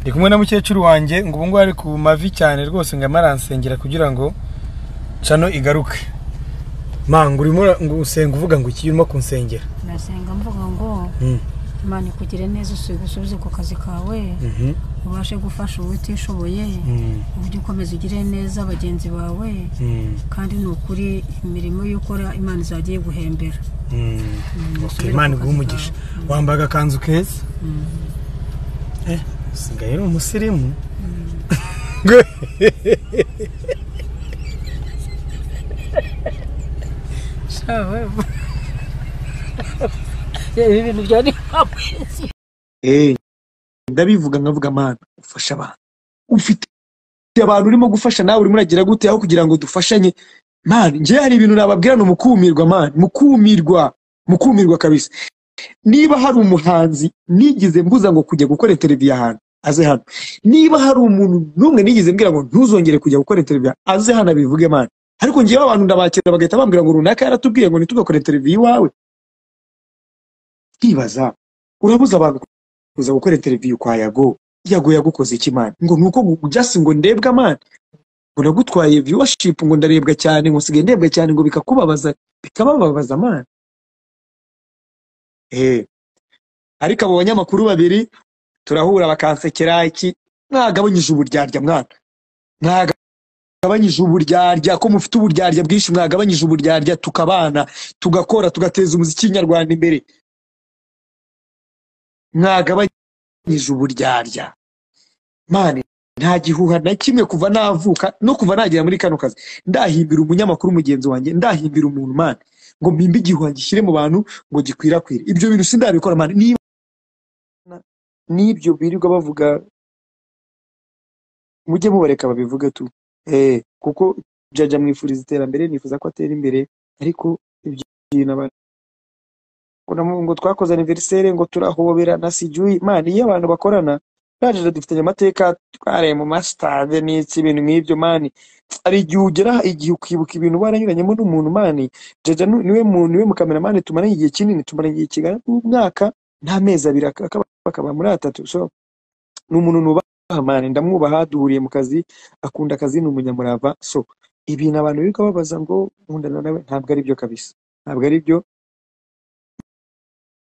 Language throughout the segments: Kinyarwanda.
ndi kumwe na mukecuru wanjye ngo ubu ngubu ari ku mavi cyane rwose ngo amaransengera kugira ngo cano igaruke manga urimo ura- ngo usenga uvuga ngo iki urimo kunsengera nasenga mvuga ngo Mm. imana ikugire neza usubize ku kazi kawe Mhm. ubashe gufasha uwo utishoboye Mm. uburyo ukomeza ugire neza bagenzi bawe Mm. kandi ni ukuri imirimo y'ukora imana izagiye guhembera Mm. Mm, Okay, imana iguhe umugisha Mm. wambaye agakanzu keza Eh, usigaye uri umusirimu ibi bintu byari amezi Eh, ndabivuga nkavuga mana ufasha abantu ufite abantu urimo gufasha nawe urimo uragira gute aho kugira ngo dufashanye mana njye hari ibintu nababwira ni umukumirwa mana mukumirwa mukumirwa kabisa niba hari umuhanzi nigeze mbuza ngo kujya gukora interiviyu ahantu aze hano niba hari umuntu n'umwe nigeze mbwira ngo ntuzongere kujya gukora interiviyu aze hano abivuge mana ariko njyewe abantu ndabakira bagahita bambwira ngo runaka yaratubwiye ngo ntitugakore interiviyu iwawe nkibaza urabuza abantu kuza gukora interiviyu kwa yago yago yagukoze iki mani ngo nuko just ngo ndebwa mani ngo nagutwaye viewership ngo ndarebwa cyane ngo nsigaye ndebwa cyane ngo bikakubabaza bikabababaza mani eh ariko abo banyamakuru babiri turahura bakansekera iki mwagabanyije uburyarya mwana mwagabanyije uburyarya ko mufite uburyarya bwinshi mwagabanyije uburyarya tukabana tugakora tugateza umuziki nyarwanda imbere mwagabanyije uburyarya mani nta gihuha na kimwe kuva navuka no kuva nagera muri kano kazi ndahimbira umunyamakuru mugenzi wanjye ndahimbira umuntu mani ngo mpimbe igihuha gishyire mu bantu ngo gikwirakwire ibyo bintu sindabikora mani niba n'ibyo birirwa bavuga mujye mubareka babivuge tu eh kuko jaja mwifuriza iterambere nifuza ko atera imbere ariko ibyo bintu aba- kuna mu- ngo twakoze aniveriseri ngo turahoberana sijuyi mani iyo abantu bakorana najeje dufitanye amateka twaraye mu masitade n'iki ibintu nk'ibyo mani hari igihe ugera igihe ukibuka ibintu waranyuranyemo n'umuntu mani jaja nu- niwe muntu niwe mukameramani tumaranye igihe kinini tumaranye igihe kingana n'umwaka n'amezi abiri aka- akaba- akaba muri atatu so ni umuntu nubaha mani ndamwubaha duhuriye mu kazi akunda akazi ni umunyamurava so ibintu abantu birirwa babaza ngo nkundana nawe ntabwo ari byo kabisa ntabwo ari byo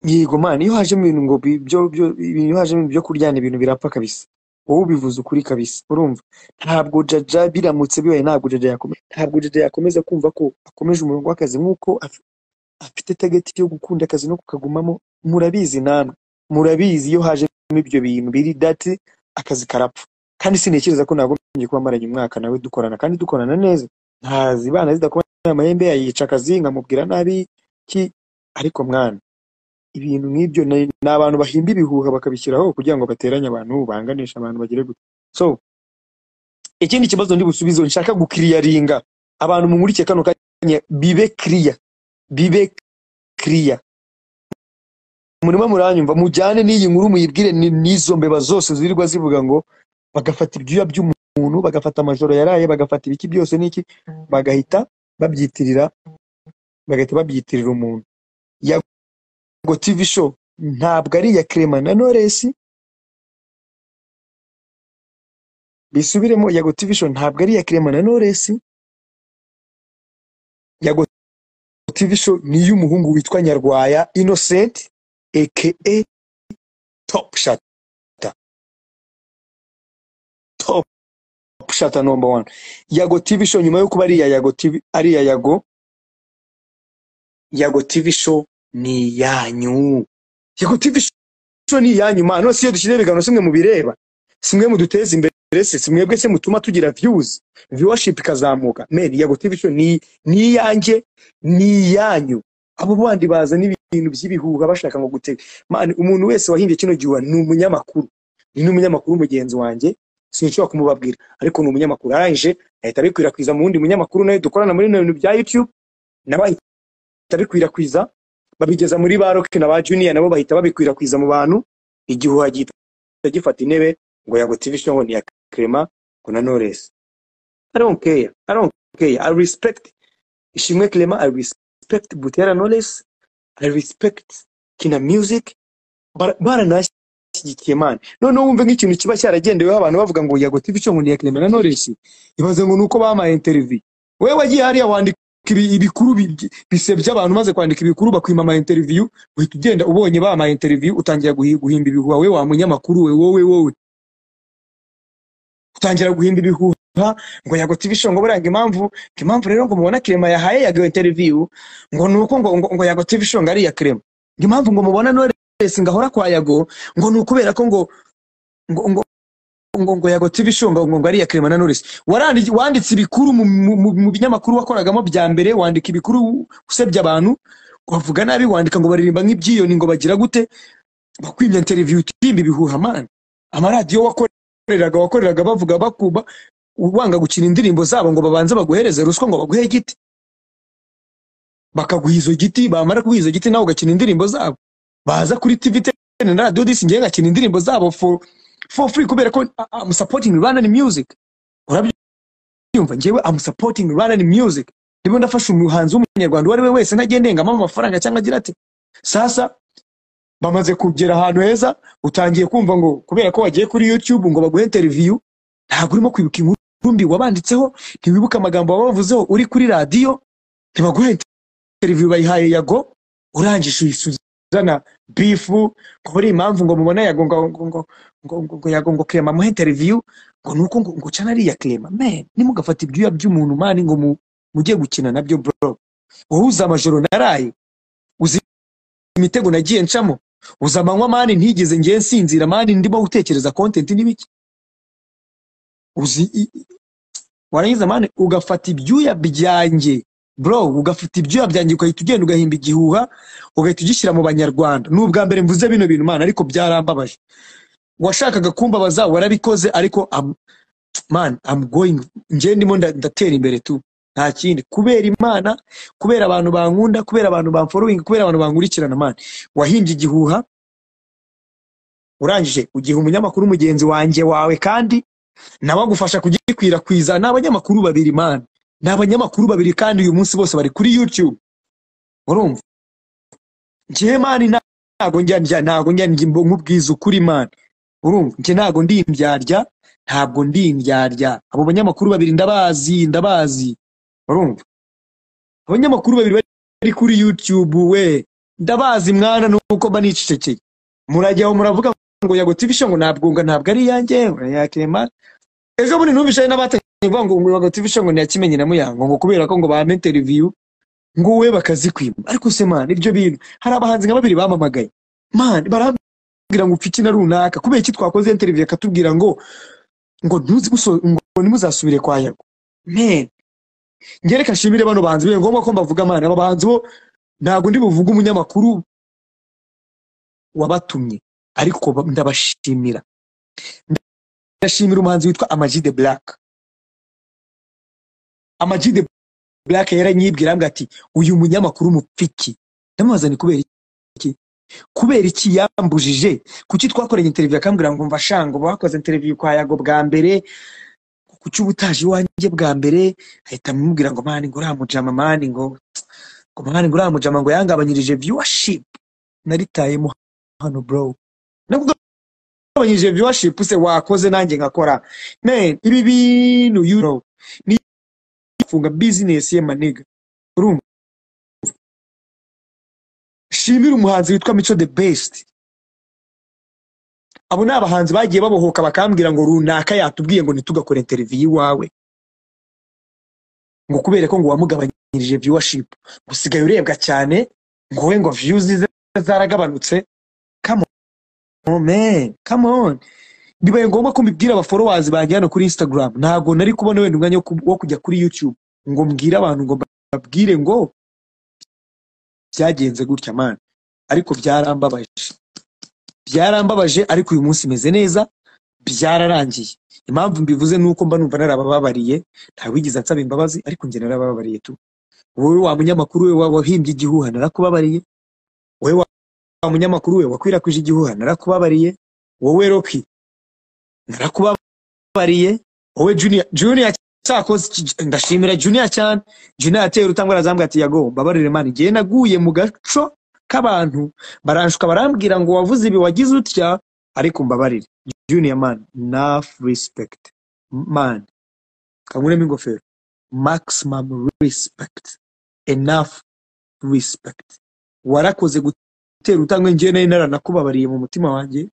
yego mani iyo hajemo ibintu ngo bi- byo byo ibintu iyo hajemo ibintu byo kuryana ibintu birapfa kabisa wowe ubivuze ukuri kabisa urumva ntabwo jaja biramutse bibaye ntabwo jaja yakomeza ntabwo jaja yakomeza kumva ko akomeje umurongo w'akazi nk'uko af- afite tageti yo gukunda akazi no kukagumamo murabizi namwe murabizi iyo hajemo ibyo bintu biri dati akazi karapfa kandi sintekereza ko nagombye kuba maranye umwaka nawe dukorana kandi dukorana neza ntazibana zidakomeye amahembe yayica akazi nkamubwira nabi ki ariko mwana ibintu nk'ibyo ni ni abantu bahimba ibihuha bakabishyiraho kugira ngo bateranye abantu banganishe abantu bagire gute so ikindi kibazo ndi busubizo nshaka gukiriyaringa abantu mumurike kano kanya bibe kiriya bibe kiriya murimo muranyumva mujyane n'iyi nkuru muyibwire ni- n'izo mbeba zose zirirwa zivuga ngo bagafata ibyuya by'umuntu bagafata amajoro yaraye bagafata ibiki byose n'iki bagahita babyitirira bagahita babyitirira umuntu ngo TV show ntabwo ari iya Clement na Knowless bisubiremo Yago TV show ntabwo ari iya Clement na Knowless Yago TV show ni iy'umuhungu witwa Nyarwaya Innocent aka Top Shot Top Shot number one Yago TV show nyuma yo kuba ari iya Yago TV ari iya Yago Yago TV show ni iyanyu Yago TV show ni iyanyu mana none si iyo dushyize ibiganiro simwe mubireba simwe muduteza imbere se si mwebwe se mutuma tugira views viewership ikazamuka men Yago TV show ni ni iyanjye ni iyanyu abo bandi bazana ibintu by'ibihuha bashaka ngo gutega man umuntu wese wahimbye kino gihuha ni umunyamakuru ni n'umunyamakuru mugenzi wanjye sinshobora kumubabwira ariko ni umunyamakuru arangije ahita abikwirakwiza mu wundi munyamakuru nawe dukorana muri bino bintu bya YouTube nawe ahita abikwirakwiza babigeza muri ba rock na ba junior nabo bahita babikwirakwiza mu bantu igihuha gihita gifata intebe ngo yago tv show ngo ni iya Clement ngo na Knowless I don't care I don't care I respect Ishimwe Clement I respect Butera Knowless I respect Kina Music bara- baranashyize ashyigikiye Imana noneho wumve nk'ikintu kiba cyaragendeweho abantu bavuga ngo yago TV cyo ngo ni iya Clement na Knowless ibaze ngo nuko bamaye interview wewe wagiye hariya wandika ibi- ibikuru bi- bisebya abantu maze kwandika ibikuru bakwima ama interview uhita ugenda ubonye bamaye interview utangira guhi- guhimba ibihuha we wa munyamakuru we wowe wowe utangira guhimba ibihuha ngo yago TV show ngo buranga impamvu ngo impamvu rero ngo mubona Clement yahaye yago interview ngo nuko ngo ngo, ngo yago TV show ngo ari iya Clement ngo impamvu ngo mubona Knowless ngahora kwa yago ngo ni ukubera ko ngo ngo ngo ngo ngo yago TV show ngo ngo ngo ari iya Clement na Knowless warandi wanditse ibikuru mu, mu, mu, mu binyamakuru wakoragamo bya mbere wandika ibikuru usebya abantu wavuga nabi wandika ngo baririmba nk'ibyiyoni ngo bagira gute bakwimya interview utimba ibihuha man amaradiyo wakoreraga wakoreraga bavuga bakuba wanga gukina indirimbo zabo ngo babanze baguhereze ruswa ngo baguhe igiti bakaguha izo giti bamara kuguha izo giti nawe ugakina indirimbo zabo baza kuri TV ten na radio disi ngewe ngakina indirimbo zabo for for free kubera ko uh, I'm supporting Rwandan music urumva njyewe am supporting Rwandan music ndimo ndafasha umuhanzi w'umunyarwanda uwo ari we wese ntajya ndengamo amafaranga cyangwa agira ati sasa bamaze kugera ahantu heza utangiye kumva ngo kubera ko wagiye kuri YouTube ngo baguhe interview ntabwo urimo kwibuka inkuru mbi wabanditseho ntiwibuka amagambo wabavuzeho uri kuri radiyo ntibaguhe interview bayihaye yago urangije uyisuzana bifu kubera impamvu ngo mubona yago ngo ngo ngo ngo ngo ngo yago ngo Clement amuhe interview ngo nuko ngo ngo cana ariya Clement man nimugafata ibyuya by'umuntu mani ngo mu mujye gukina nabyo bro wowe uzi amajoro naraye uzi imitego nagiye ncamo uzi amanywa mani ntigeze ngiye nsinzira mani ndimo gutekereza content n'ibiki uzi i- i- warangiza mani ugafata ibyuya byanjye bro ugafata ibyuya byanjye ugahita ugenda ugahimba igihuha ugahita ugishyira mu banyarwanda ni ubwa mbere mvuze bino bintu mana ariko byarambabaje washakaga kumbabaza warabikoze ariko am- man I'm going njye ndimo nda- ndatera imbere tu nta kindi kubera imana kubera abantu bankunda kubera abantu bamfollowing kubera abantu bankurikirana man wahimbye igihuha urangije ugiha umunyamakuru mugenzi wanjye wawe kandi nawe agufasha kugikwirakwiza ni abanyamakuru babiri man ni abanyamakuru babiri kandi uyu munsi bose bari kuri youtube urumva njyewe mani nta- ntago njya ndya ntago njya ndya imbo- nkubwiza ukuri mani urumva njye ntago ndi imbyarya ntabwo ndi imbyarya abo banyamakuru babiri ndabazi ndabazi urumva abanyamakuru babiri bari kuri youtube we ndabazi mwana nuko mba nicecekeye murajyaho muravuga ngo yago tv show ngo ntabwo ngo ntabwo ari iyanjye yakema ejo bundi numvishaye n'abatangiye kuvuga ngo ngo yago tv show ngo niyakimenye na muyango ngo kubera ko ngo bampa interview ngo we bakazikwima ariko se man ibyo bintu hari abahanzi nka babiri bamamagaye man barambwira ngo upfa ikina runaka kubera iki twakoze interview akatubwira ngo ngo ntuzi guso- ngo ntimuzasubire kwa yago man njye reka nshimire bano bahanzi bibaye ngombwa ko mbavuga man aba bahanzi bo ntabwo ndi buvuge umunyamakuru wabatumye ariko ba- ndabashimira ndashimira umuhanzi witwa Amag the Black Amag the Black yaranyibwira ambwira ati uyu munyamakuru mupfiki ndamubaza ni kubera iki kubera iki yambujije kuki twakoranye interview akambwira ngo mva shanga uba wakoze interview kwa yago bwa mbere kuki uba utaje iwanjye bwa mbere ahita amubwira ngo mani ngo uramujama mani ngo ngo mani ngo uramujama ngo yangabanyirije viewership naritayemo hano bro nakugabanyirije viewership se wakoze nanjye nkakora man ibi bintu you know ni funga business ye maniga urumva shimira umuhanzi witwa mico the best abo ni abahanzi bagiye babohoka bakambwira ngo runaka yatubwiye ngo ntitugakore interview iwawe ngo kubera ko ngo wamugabanyirije viewership ngo usigaye urebwa cyane ngo we ngo views ze zaragabanutse come on oh man come on bibaye ngombwa ko mbibwira abaforowazi banjye hano kuri instagram ntabwo nari kubona wenda umwanya wo ku- wo kujya kuri youtube ngo mbwire abantu ngo babwire ngo byagenze gutya mani ariko byarambabaje byarambabaje ariko uyu munsi meze neza byararangiye impamvu mbivuze ni uko mba numva narabababariye ntawigeze ansaba imbabazi ariko njye narabababariye tu wowe wa munyamakuru we wa- wahimbye igihuha narakubabariye wowe wa wa munyamakuru we wakwirakwije igihuha narakubabariye wowe roki narakubabariye wowe junior junior cyakoze iki- ndashimira junior cyane junior yateye urutangwa arazambwira ati yago mbabarire mani njyewe naguye mu gaco k'abantu baranshuka barambwira ngo wavuze ibi wagize utya ariko mbabarire junior man enough respect man kankuremo ingofero maximum respect enough respect warakoze gutera utambwe njyewe nari naranakubabariye mu mutima wanjye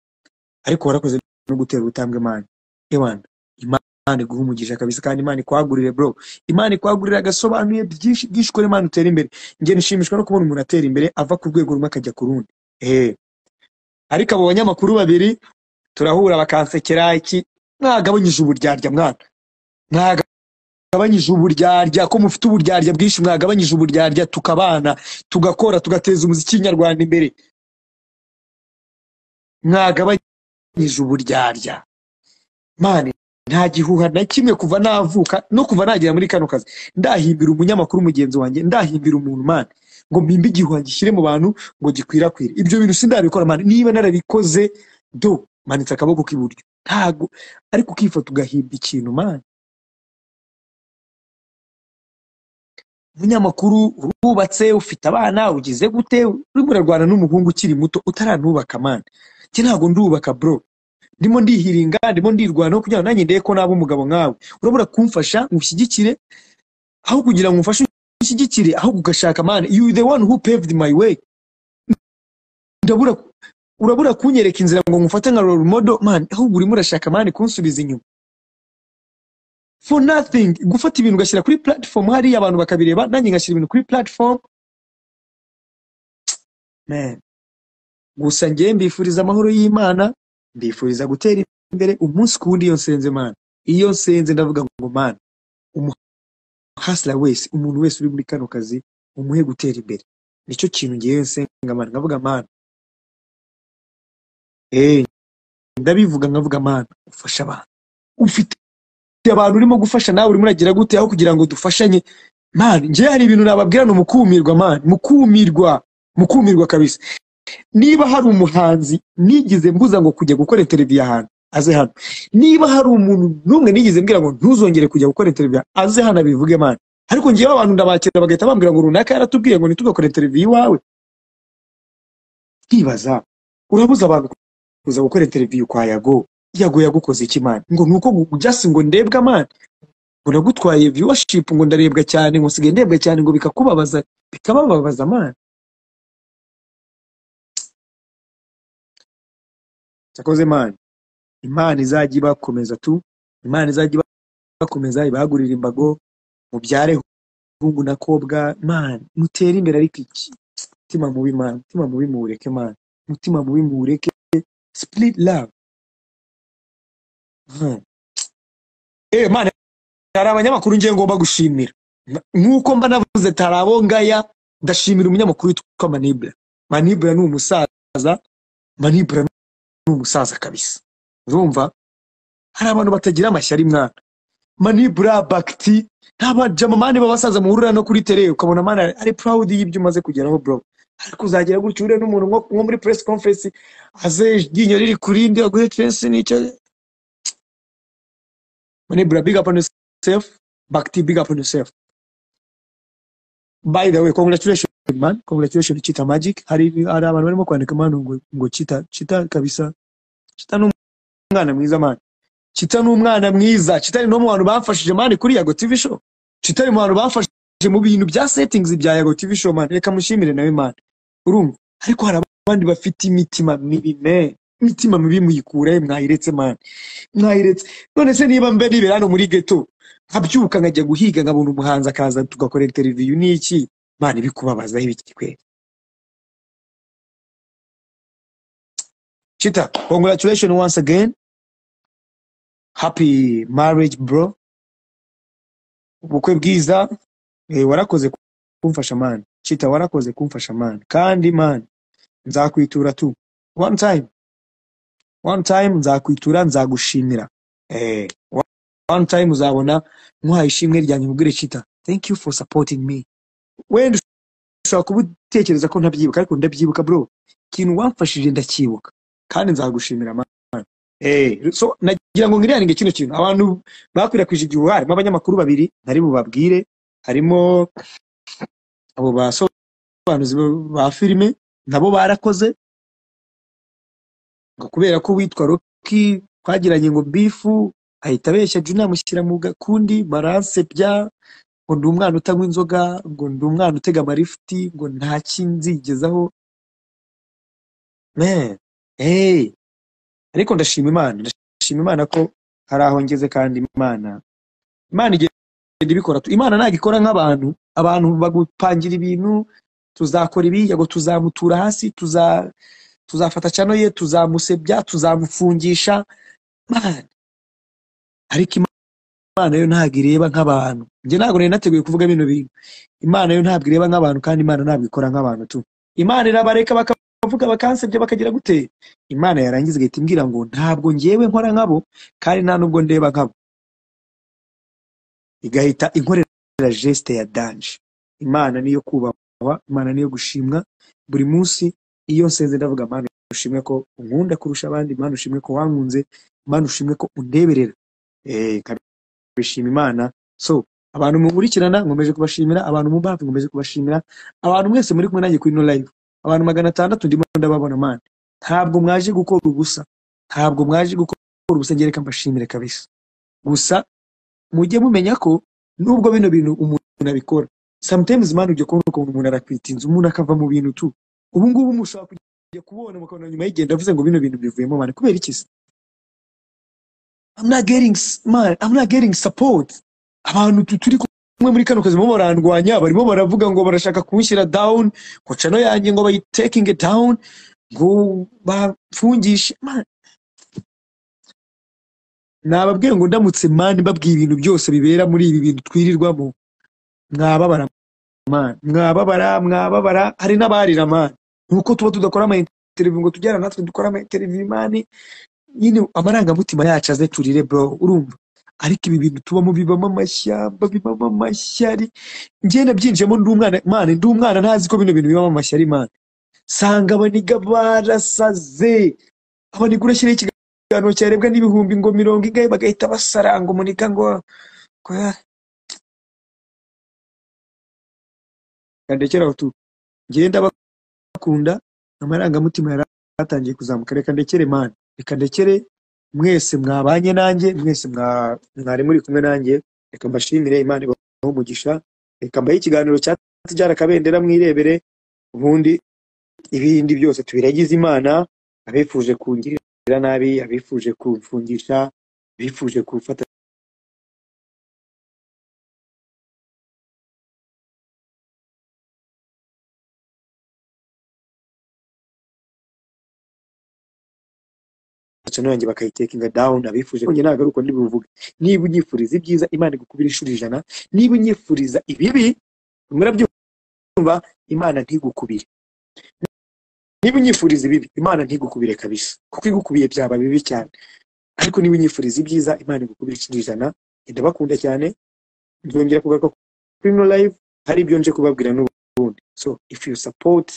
ariko warakoze no gutera ubutambwe man ewana imana iguha umugisha kabisa kandi imana ikwagurire bro imana ikwagurire agasobanuye byinshi byinshi ukora imana utera imbere njye nishimishwa no kubona umuntu atera imbere ava ku rwego rumwe akajya ku rundi ehe ariko abo banyamakuru babiri turahura bakansekera iki mwagabanyije uburyarya mwana mwagabanyije uburyarya ko mufite uburyarya bwinshi mwagabanyije uburyarya tukabana tugakora tugateza umuziki nyarwanda imbere mwagabanyije uburyarya mani nta gihuha na kimwe kuva navuka no kuva nagera muri kano kazi ndahimbira umunyamakuru mugenzi wanjye ndahimbira umuntu mani ngo mpimbe igihuha gishyire mu bantu ngo gikwirakwire ibyo bintu sindabikora mani niba narabikoze do manitse akaboko k'iburyo ntago ariko ukifata ugahimba ikintu mani umunyamakuru urubatse ufite abana ugize gute urimo urarwana n'umuhungu ukiri muto utaranubaka mani njye ntabwo ndubaka bro ndimo ndihiringa ndimo ndirwanaho kugira ngo nanjye ndebe ko naba umugabo nkawe urabura kumfasha ngushyigikire aho kugira ngo umfashe ushyigikire ahubwo ugashaka mani you the one who paved my way ndabura urabura kunyereka inzira ngo ngufate nka role model mani ahubwo urimo urashaka mani kunsubiza inyuma for nothing gufata ibintu ugashyira kuri platform hariya abantu bakabireba nanjye ngashyira ibintu kuri platform man gusa njyewe mbifuriza amahoro y'imana ndifuriza gutera imbere umunsi ku wundi iyo nsenze mana iyo nsenze ndavuga ngo mana umuhasira wese umuntu wese uri muri kano kazi umuhe gutera imbere nicyo kintu ngewe nsenga mana nkavuga mana eh ndabivuga nkavuga mana ufasha abantu ufite abantu urimo gufasha nawe urimo uragira gute aho kugira ngo dufashanye mana ngewe hari ibintu nababwira ni umukumirwa mana mukumirwa mukumirwa kabisa niba hari umuhanzi nigeze mbuza ngo kujya gukora interiviyu ahantu aze hano niba hari umuntu n'umwe nigeze mbwira ngo ntuzongere kujya gukora interiviyu aze hano abivuge mani ariko ngewe abantu ndabakira bagahita bambwira ngo runaka yaratubwiye ngo ntitugakore interiviyu iwawe ntibaza urabuza abantu kuza gukora interiviyu kwa yago yago yagukoze iki mani ngo ni uko jasi ngo ndebwa mani ngo nagutwaye viwashipu ngo ndarebwa cyane ngo nsigaye ndebwa cyane ngo bikakubabaza bikabababaza mani cyakoze mani imana izajya ibakomeza tu imana izajya ibakomeza ibagurira imbago mubyare hungu na kobwa mani mutere imbere ariko iki mutima mubi mani mutima mubi muwureke mani mutima mubi muwureke split love Hmm. eh mani hari abanyamakuru ngiye ngomba gushimira nk'uko mba navuze tari abo ngaya ndashimira umunyamakuru witwa manibura manibura ni umusaza manibura ni umusaza kabisa urumva hari abantu batagira amashyari mwana manibura bakiti ntabajamamani b'abasaza muhurira no kuri tere ukabona mana ari proud y'ibyo umaze kugeraho bro ariko uzagera gutya uhure n'umuntu nko nko muri press conference aze iryinyo riri ku rindi aguhe fensi n'icyo manibura big up on yourself bakiti big up on yourself by the way congratulations man congratulations chita magic hari hari abantu barimo kwandika man ngo ngo chita chita kabisa chita ni umwana mwiza man chita ni umwana mwiza chita ni no mu bantu bafashije man kuri yago tv show chita ni mu bantu bafashije mu bintu bya settings bya yago tv show man reka mushimire nawe man urumva ariko hari abandi bafite imitima mibi me imitima mibi muyikure mwayiretse man mwayiretse none se niba mbe nibera hano muri ghetto nkabyuka nkajya guhiga nkabona umuhanzi akaza tugakorera televiziyo ni iki mana ibikubabazaho ibiki kweli chita congratulations once again happy marriage bro ubukwe bwiza eh, warakoze kumfasha man chita warakoze kumfasha man kandi man nzakwitura tu one time one time nzakwitura nzagushimira eh, one time uzabona nkuhaye ishimwe ryanjye mubwire chita thank you for supporting me wenda ushobora kuba utekereza ko ntabyibuka ariko ndabyibuka bro ikintu wamfashije ndacyibuka kandi nzagushimira mana eh so nagira ngo ngirirange kino kintu abantu bakwirakwije igihe harimo abanyamakuru babiri nari bubabwire harimo abo basobanuzi ba filime nabo barakoze ngo kubera ko witwa roki twagiranye ngo bifu ahita abeshya jya unamushyira mu gakundi maranse bya ngo ndi umwana utanywa inzoga ngo ndi umwana utega amarifuti ngo nta kinzigezaho Man, hey. ariko ndashima imana ndashima imana ko hari aho ngeze kandi imana imana igenda ibikora imana ntabwo ikora nk'abantu abantu bagupangira ibintu tuzakora ibi ngo tuzamutura hasi tuza tuzafata cano ye tuzamusebya tuzamufungisha Imana. ariko imana yo ntabwo ireba nk'abantu njye ntabwo nari nateguye kuvuga bino bintu imana yo ntabwo ireba nk'abantu kandi imana ntabwo ikora nk'abantu tu imana irabareka bakavuga bakansebya bakagira gute imana yarangiza igahita imbwira ngo ntabwo ngewe nkora nkabo kandi nta nubwo ndeba nkabo igahita inkorera geste ya danje imana niyo kubahwa imana niyo gushimwa buri munsi iyo nsenze ndavuga mana ushimwe ko unkunda kurusha abandi mana ushimwe ko wankunze mana ushimwe ko undeberera eh kabishima imana so abantu munkurikirana nkomeje kubashimira abantu mu bafi nkomeje kubashimira abantu mwese muri kumwe nanjye kuri no live abantu magana atandatu ndimo ndababona mana ntabwo mwaje gukora ubusa ntabwo mwaje gukora ubusa njye reka mbashimire kabisa gusa mujye mumenya ko nubwo bino bintu umuntu abikora sometimes man ujya kubona ukuntu umuntu arakwita inzu umuntu akava mu bintu tu ubu ngubu mushobora kujya kubona mukabona nyuma y'igihe ndavuze ngo bino bintu bivuyemo man kubera iki se I'm not getting s- man I'm not getting support abantu tu- turi kumwe muri kano kazi barimo barandwanya barimo baravuga ngo barashaka kunshyira down ngo channel yanjye ngo bayitaking it down ngo bamfungishe man nababwiye ngo ndamutse mani mbabwiye ibintu byose bibera muri ibi bintu twirirwamo mwababara mani mwababara mwababara hari n'abarira mani nuko tuba tudakora ama interview ngo tujyana natwe dukora ama interview mani nyine amarangamutima yacu aze turire bro urumva ariko ibi bintu tubamo bibamo amashyamba bibamo amashyari njye nabyinjiyemo ndi umwana mani ndi umwana ntazi ko bino bintu bibamo amashyari mani sanga abaniga barasaze abaniga urashyiraho ikiganiro cyarebwa n'ibihumbi ngo mirongo ingahe bagahita basaranga umunika ngo ngo ya kandekera utu njyewe ndabakunda amarangamutima yari atangiye kuzamuka reka ndekere mani reka ndekere mwese mwabanye nanjye mwese mwa- mwari muri kumwe nanjye reka mbashimire imana ibahe umugisha reka mbahe ikiganiro cyatujyana akabendera mwirebere ubundi ibindi byose tubiragize imana abifuje kungirira nabi abifuje kumfungisha abifuje kumfata cano yanjye bakayitekinga down abifuje konge ntabwo ari uko ndibuvuge niba unyifuriza ibyiza imana igukubira inshuro ijana niba unyifuriza ibibi murabyumva imana ntigukubire niba unyifuriza ibibi imana ntigukubire kabisa kuko igukubiye byaba bibi cyane ariko niba unyifuriza ibyiza imana igukubira inshuro ijana ndabakunda cyane nzongera kugaruka kuri no live hari ibyo nje kubabwira n'ubundi so if you support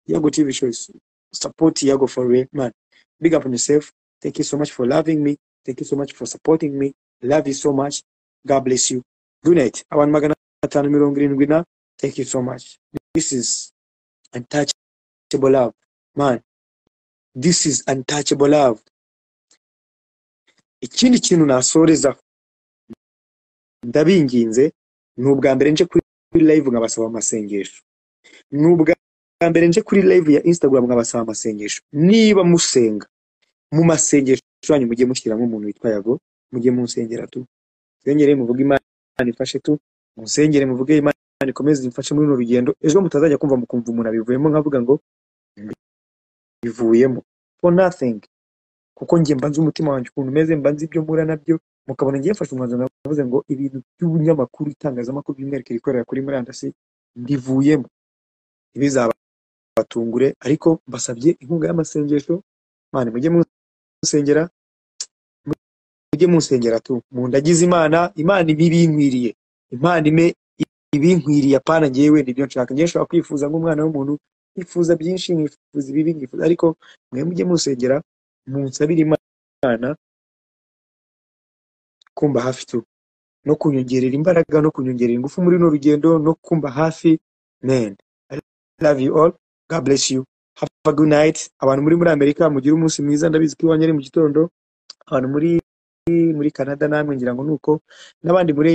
yago tv shows support yago for real man big up on yourself Thank you so much for loving me. Thank you so much for supporting me. Love you so much. God bless you. Good night. Abantu magana atanu mirongo irindwi na. Thank you so much. This is untouchable love. Man, this is untouchable love. Ikindi kintu nasorezaho ndabinginze ni ubwa mbere nje kuri live nkabasaba amasengesho ni ubwa mbere nje kuri live ya instagram nkabasaba amasengesho niba musenga mu masengesho yanyu mujye mushyiramo umuntu witwa yago mujye munsengera tu nsengere muvuge imana ifashe tu munsengere muvuge imana ikomeze imfashe muri runo rugendo ejo mutazajya kumva mukumva umuntu abivuyemo nkavuga ngo bivuyemo for nothing kuko njye mbanze umutima wanjye ukuntu umeze mbanze ibyo mpura nabyo mukabona ngiye mfashe umwanzuro navuze ngo ibintu by'ubunyamakuru itangazamakuru by'umwihariko ikorera kuri murandasi mbivuyemo ntibizabatungure ariko mbasabye inkunga y'amasengesho mwana mujye munsengera mujye munsengera tu mundagize imana imana ibe ibinkwiriye imana ime ibinkwiriye apana ngewe nibyo nshaka ngewe nshobora kwifuza nk'umwana w'umuntu nkifuza byinshi nkifuza ibibi nkifuza ariko mwe mujye munsengera munsabire imana kumba hafi tu no kunyongerera imbaraga no kunyongerera ingufu muri runo rugendo no kumba hafi men i love you all god bless you have a good night abantu muri muri amerika mugire umunsi mwiza ndabizi ko iwanjye ari mu gitondo abantu muri muri canada namwe ngira ngo nuko n'abandi muri